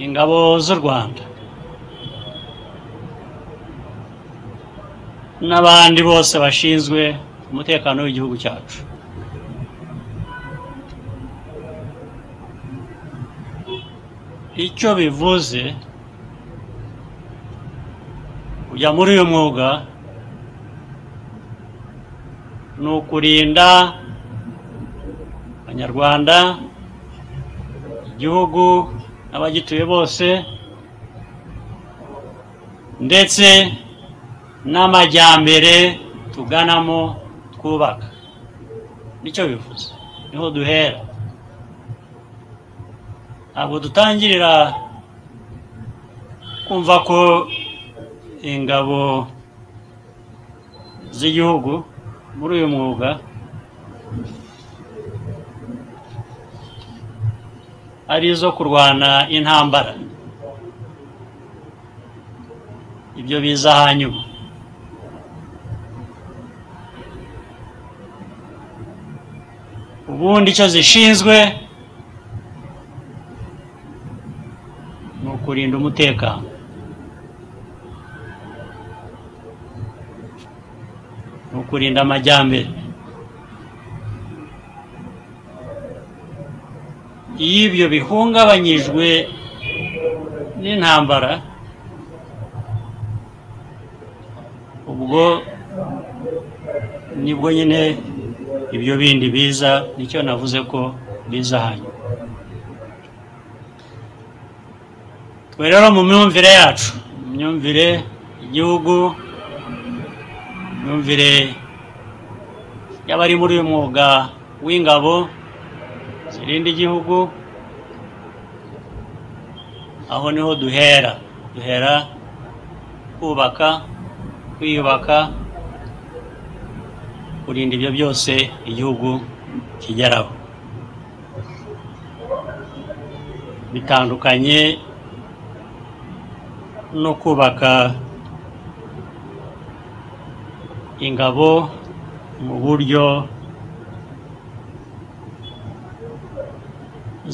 ingabo z'u rwanda n'abandi bose bashinzwe umutekano w'igihugu cyacu icyo bivuze kujya muri uyu mwuga ni ukurinda abanyarwanda igihugu n'abagituye bose ndetse n'amajyambere tuganamo twubaka nicyo bivuze niho duhera ntabwo dutangirira kumva ko ingabo z'igihugu muri uyu mwuga ari izo kurwana intambara ibyo biza hanyuma ubundi icyo zishinzwe ni ukurinda umutekano ni ukurinda amajyambere iyo ibyo bihungabanyijwe n'intambara ubwo nibwo nyine ibyo bindi biza nicyo navuze ko biza hanyuma twe rero mu myumvire yacu mu myumvire igihugu mu myumvire y'abari muri uyu mwuga w'ingabo zirinda igihugu aho niho duhera duhera kubaka kwiyubaka kurinda ibyo byose igihugu kigeraho bitandukanye no kubaka ingabo mu buryo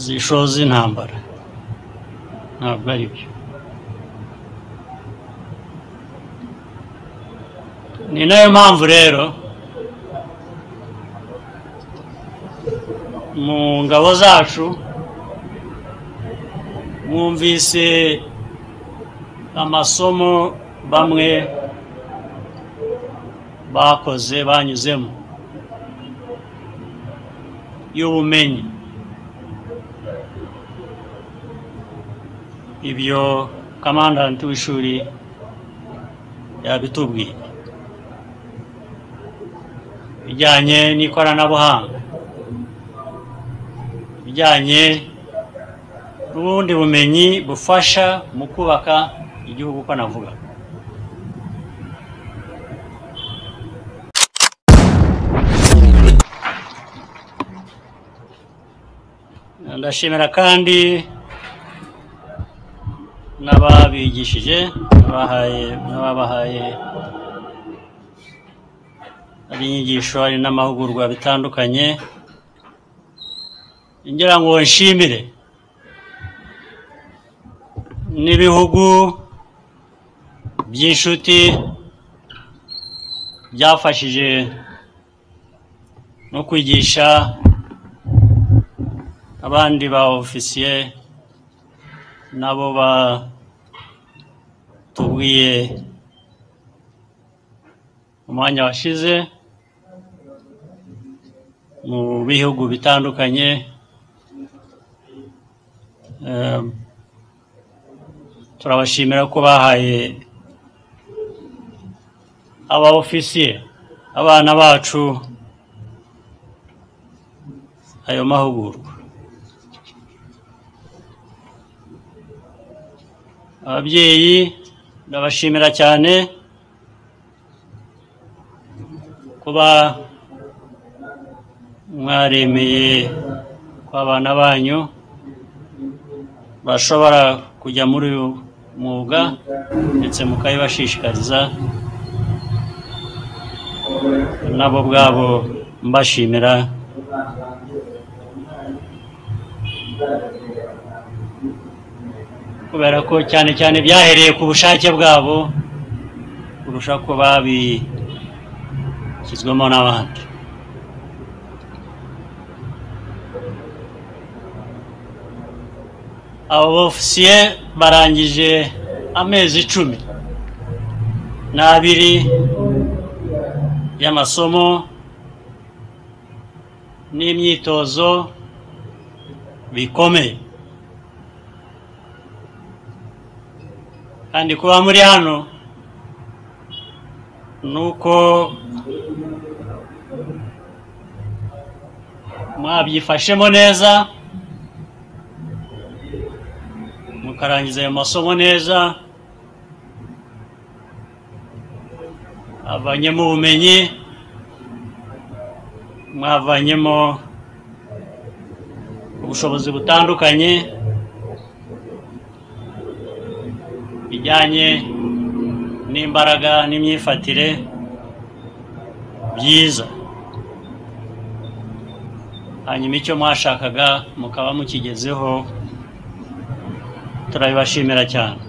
zishoza intambara ntabwo ari byo ni nayo mpamvu rero mu ngabo zacu mwumvise amasomo bamwe bakoze banyuzemo y'ubumenyi ibyo kamandanti w'ishuri yabitubwiye bijyanye n'ikoranabuhanga bijyanye n'ubundi bumenyi bufasha mu kubaka igihugu uko navuga ndashimira kandi n'ababigishije bahaye n'ababahaye hari inyigisho hari n'amahugurwa bitandukanye ngira ngo nshimire n'ibihugu by'inshuti byafashije no kwigisha abandi ba ofisiye nabo batubwiye umwanya washize mu bihugu bitandukanye turabashimira ko bahaye aba ofisiye abana bacu ayo mahugurwa ababyeyi ndabashimira cyane kuba mwaremeye ko abana banyu bashobora kujya muri uyu mwuga ndetse mukabibashishikariza nabo ubwabo mbashimira kubera ko cyane cyane byahereye ku bushake bwabo kurusha ko babishyizwemo n'abandi abo bofisiye barangije amezi icumi n'abiri y'amasomo n'imyitozo bikomeye kandi kuba muri hano ni uko mwabyifashemo neza mukarangiza ayo masomo neza havanyemo ubumenyi mwavanyemo ubushobozi butandukanye bijyanye n'imbaraga n'imyifatire byiza hanyuma icyo mwashakaga mukaba mukigezeho turabibashimira cyane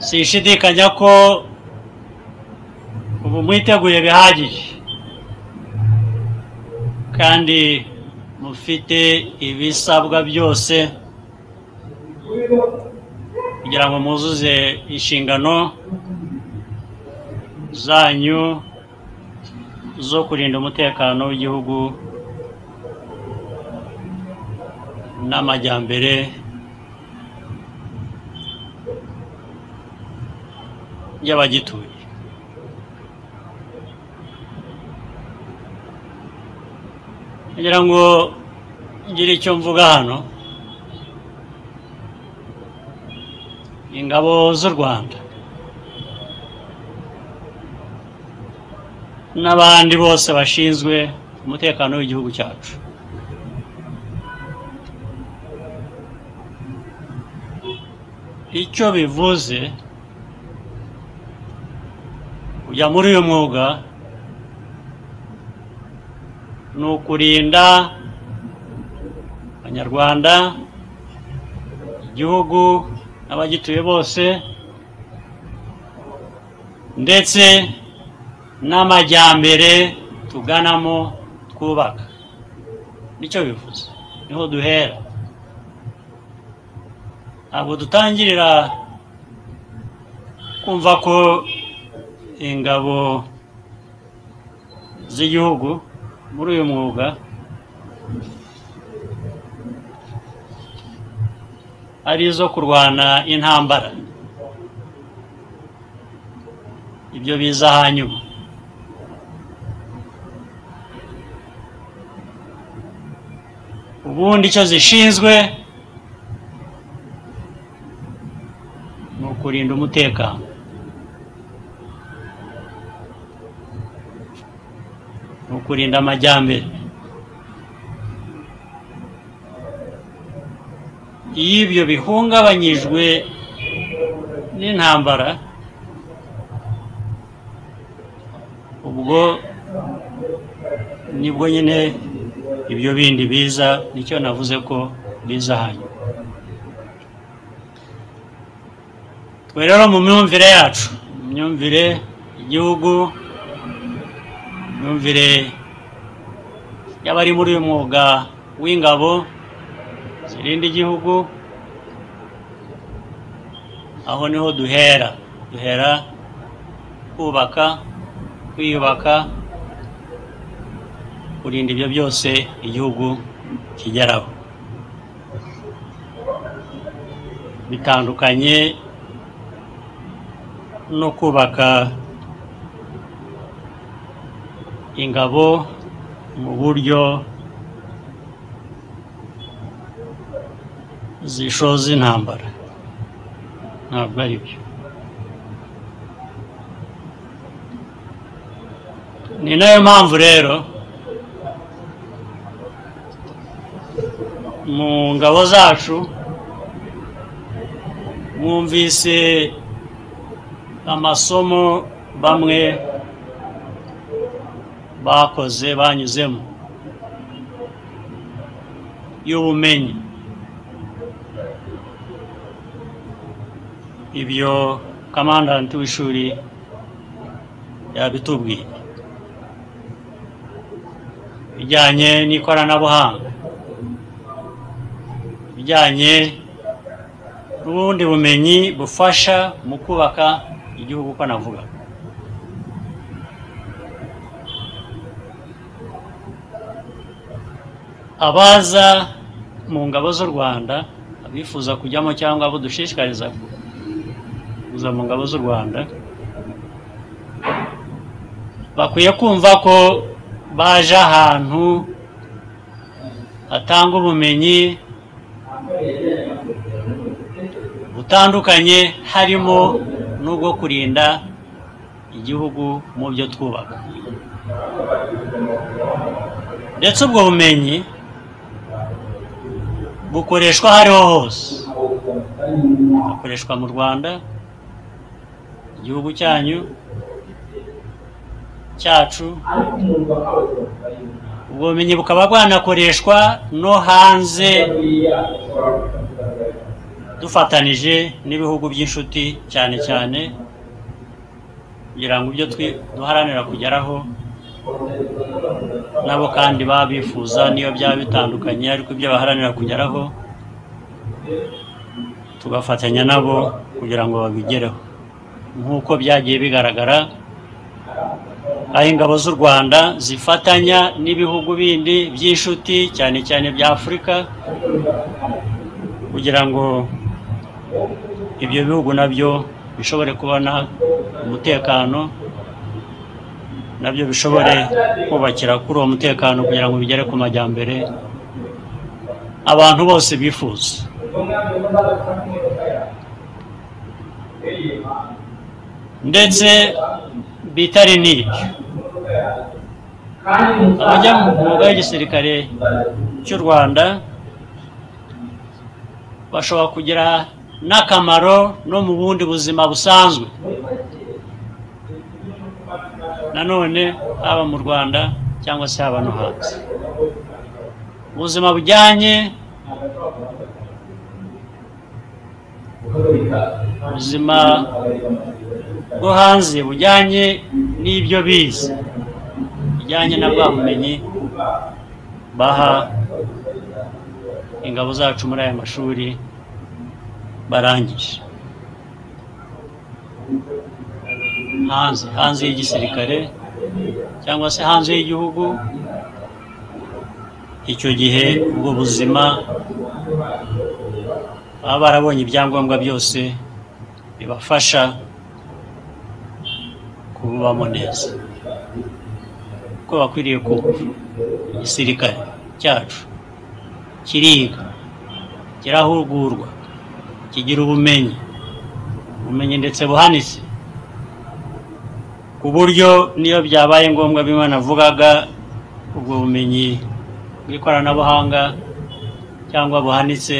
sinshidikanya ko ubu mwiteguye bihagije kandi mufite ibisabwa byose kugira ngo muzuze inshingano zanyu zo kurinda umutekano w'igihugu n'amajyambere y'abagituye ngira ngo ngire icyo mvuga hano ingabo z'u Rwanda n'abandi bose bashinzwe umutekano w'igihugu cyacu icyo bivuze kujya muri uyu mwuga ni ukurinda abanyarwanda igihugu n'abagituye bose ndetse n'amajyambere tuganamo twubaka nicyo bivuze niho duhera ntabwo dutangirira kumva ko ingabo z'igihugu muri uyu mwuga ari izo kurwana intambara ibyo biza hanyuma ubundi icyo zishinzwe ni ukurinda umutekano ni ukurinda amajyambere iyo ibyo bihungabanyijwe n'intambara ubwo nibwo nyine ibyo bindi biza nicyo navuze ko biza hanyuma twe rero mu myumvire yacu mu myumvire igihugu imyumvire y'abari muri uyu mwuga w'ingabo zirinda igihugu aho niho duhera duhera kubaka kwiyubaka kurinda ibyo byose igihugu kigeraho bitandukanye no kubaka ingabo mu buryo zishoza intambara ntabwo ari byo ni nayo mpamvu rero mu ngabo zacu mwumvise amasomo bamwe bakoze banyuzemo y'ubumenyi ibyo kamandanti w'ishuri yabitubwiye bijyanye n'ikoranabuhanga bijyanye n'ubundi bumenyi bufasha mu kubaka igihugu uko navuga abaza mu ngabo z'u rwanda abifuza kujyamo cyangwa abo dushishikariza kuza mu ngabo z'u rwanda bakwiye kumva ko baje ahantu hatanga ubumenyi butandukanye harimo n'ubwo kurinda igihugu mu byo twubaka ndetse ubwo bumenyi bukoreshwa aho ariho hose bukoreshwa mu rwanda igihugu cyanyu cyacu ubwo bumenyi bukaba bwanakoreshwa no hanze dufatanije n'ibihugu by'inshuti cyane cyane kugira ngo ibyo twi- duharanira kugeraho nabo kandi baba bifuza niyo byaba bitandukanye ariko ibyo baharanira kugeraho tugafatanya nabo kugira ngo babigereho nk'uko byagiye bigaragara aho ingabo z'u rwanda zifatanya n'ibihugu bindi by'inshuti cyane cyane bya afurika kugira ngo ibyo bihugu nabyo bishobore kubona umutekano nabyo bishobore kubakira kuri uwo mutekano kugira ngo bigere ku majyambere abantu bose bifuza ndetse bitari n'ibyo abajya mu mwuga w'igisirikare cy'u rwanda bashobora kugira n'akamaro no mu bundi buzima busanzwe nanone haba mu rwanda cyangwa se haba no hanze ubuzima bujyanye ubuzima bwo hanze bujyanye n'ibyo bize bijyanye na bwa bumenyi baha ingabo zacu muri aya mashuri barangije hanze hanze y'igisirikare cyangwa se hanze y'igihugu icyo gihe ubwo buzima baba barabonye ibyangombwa byose bibafasha kububamo neza uko bakwiriye kumva igisirikare cyacu kiriga kirahugurwa kigira ubumenyi ubumenyi ndetse buhanitse ku buryo niyo byabaye ngombwa bimwe navugaga ubwo bumenyi bw'ikoranabuhanga cyangwa buhanitse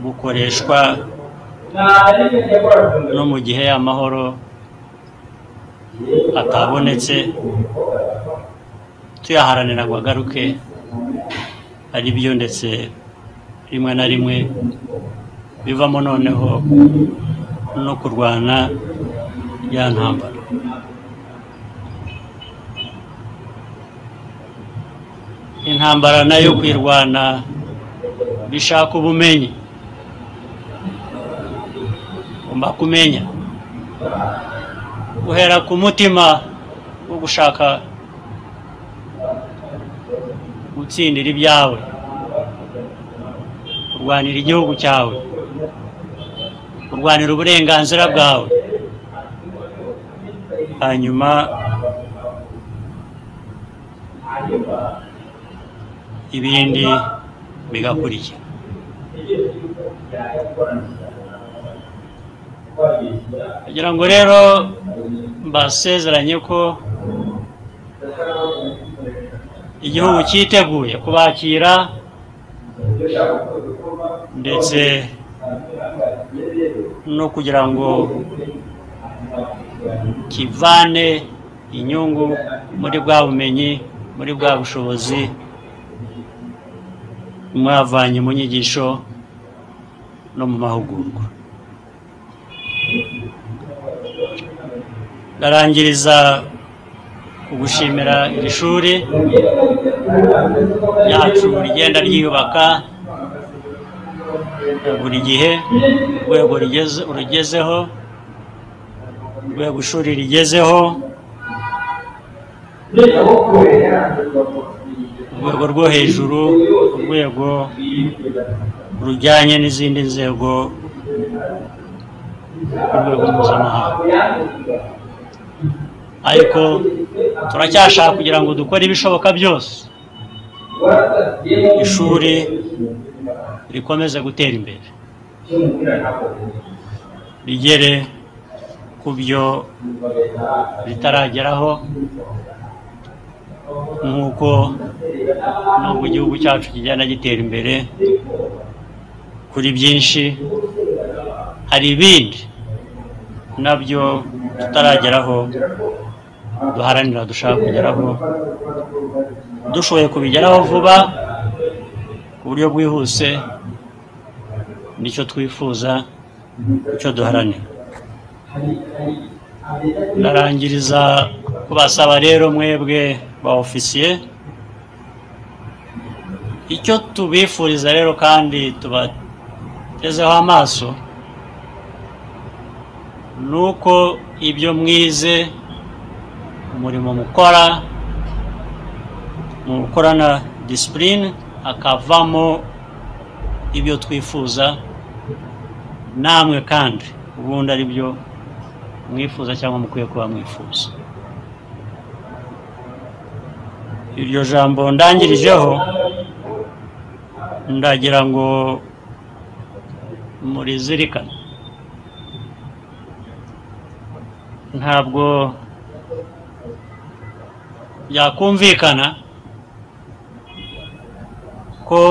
bukoreshwa no mu gihe amahoro atabonetse tuyaharanira ngo agaruke ari byo ndetse rimwe na rimwe bivamo noneho no kurwana ya ntambara intambara nayo kuyirwana bishaka ubumenyi ugomba kumenya guhera ku mutima wo gushaka gutsindira ibyawe kurwanira igihugu cyawe kurwanira uburenganzira bwawe hanyuma ibindi bigakurikira kugira ngo rero mbasezeranye ko igihugu cyiteguye kubakira ndetse no kugira ngo kivane inyungu muri bwa bumenyi muri bwa bushobozi mwavanye mu nyigisho no mu mahugurwa ndarangiriza kugushimira iri shuri ryacu rigenda ryiyubaka buri gihe urwego rigeze- rugezeho urwego ishuri rigezeho urwego rwo hejuru urwego rujyanye n'izindi nzego urwego mpuzamahanga ariko turacyashaka kugira ngo dukore ibishoboka byose ishuri rikomeze gutera imbere rigere ku byo ritarageraho nk'uko nubwo igihugu cyacu kigenda gitera imbere kuri byinshi hari ibindi nabyo tutarageraho duharanira dushaka kugeraho dushoboye kubigeraho vuba ku buryo bwihuse nicyo twifuza icyo duharanira ndarangiriza kubasaba rero mwebwe ba ofisiye icyo tubifuriza rero kandi tubatezeho amaso ni uko ibyo mwize umurimo mukora mu gukorana disipurine hakavamo ibyo twifuza namwe kandi ubundi ari byo mwifuza cyangwa mukwiye kuba mwifuza iryo jambo ndangirijeho ndagira ngo murizirikane ntabwo byakumvikana ko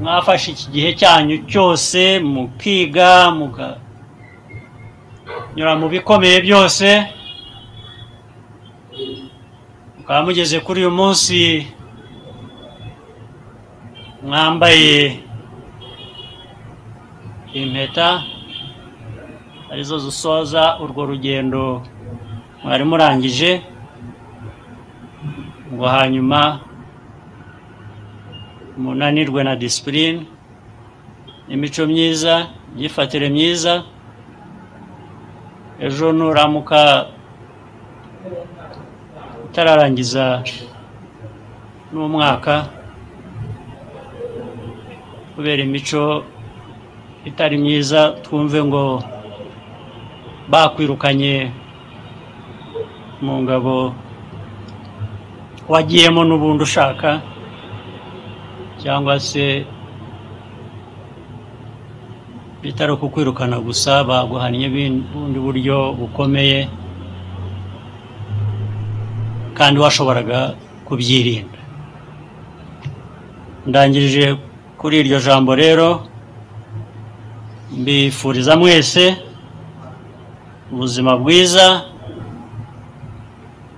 mwafashe iki gihe cyanyu cyose mukiga mukanyura mu bikomeye byose mukaba mugeze kuri uyu munsi mwambaye impeta arizo zisoza urwo rugendo mwari murangije ngo hanyuma munanirwe na disipurine imico myiza imyifatire myiza ejo nuramuka utararangiza n'umwaka kubera imico itari myiza twumve ngo bakwirukanye mu ngabo wagiyemo n'ubundi ushaka cyangwa se bitari kukwirukana gusa baguhannye ubundi buryo bukomeye kandi washoboraga kubyirinda ndangirije kuri iryo jambo rero mbifuriza mwese ubuzima bwiza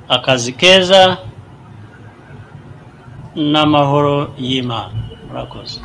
akazi keza n'amahoro y'imana murakoze